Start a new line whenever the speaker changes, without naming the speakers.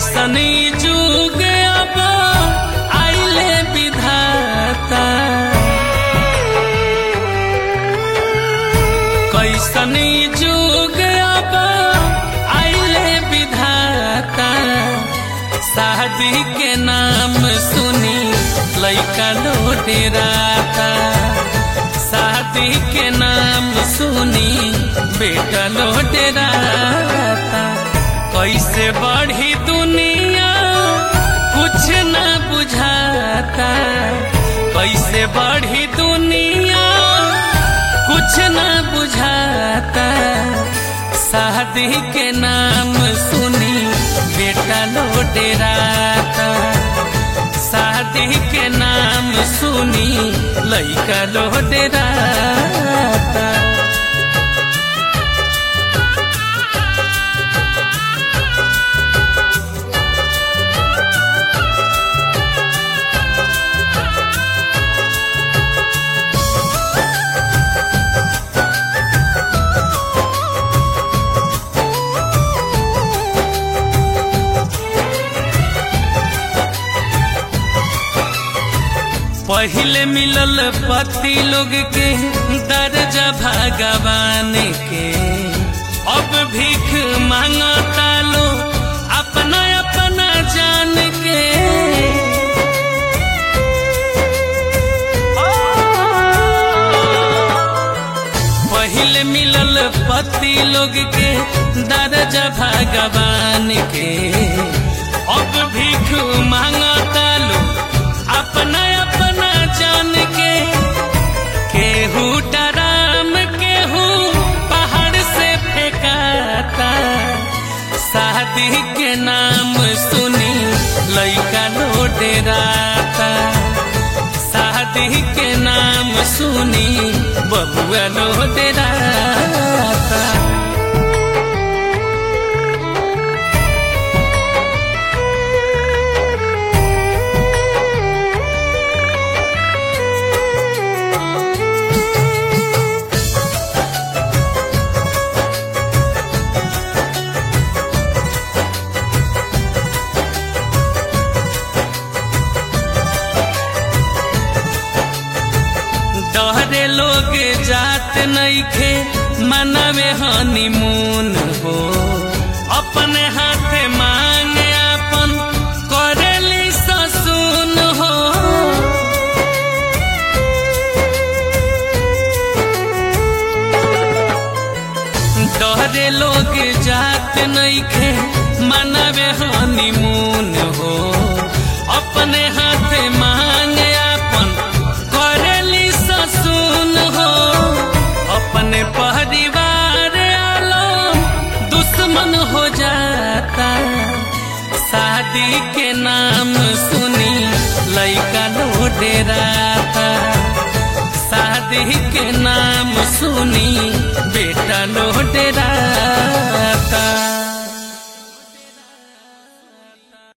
कैसनी जुग अब आइले विधाता कैसनी जुग अब आइले विधाता शादी के नाम सुनी लैका लोटेराता शादी के नाम सुनी बेटा लोटेराता कैसे बढ़ी दुनिया कुछ न बुझाता कैसे बढ़ी दुनिया कुछ न बुझाता शादी के नाम सुनी बेटा लोटेराता शादी के नाम सुनी लैका लोटेराता पहले मिलल पति लोग के दर्जा भगवान के अब भीख मांगता लो अपना अपना जान के पहले मिलल पति लोग के दर्जा भगवान के अब भीख मांगता लो अपना अपना जान के केहू डराम केहू पहाड़ से फेंकाता शादी के नाम सुनी लैका लोटेराता शादी के नाम सुनी बबुआ लोटेराता डहरे लोग जात नईखे मनवे हनीमून हो अपने हाथे मांगे अपन करेली ससुन हो डहरे लोग जात नईखे मनवे हनीमून हो अपने हाथे मांगे अपन करेली ससुन हो अपने परिवार आलम दुश्मन हो जाता शादी के नाम सुनी लैका लोडेराता शादी के नाम सुनी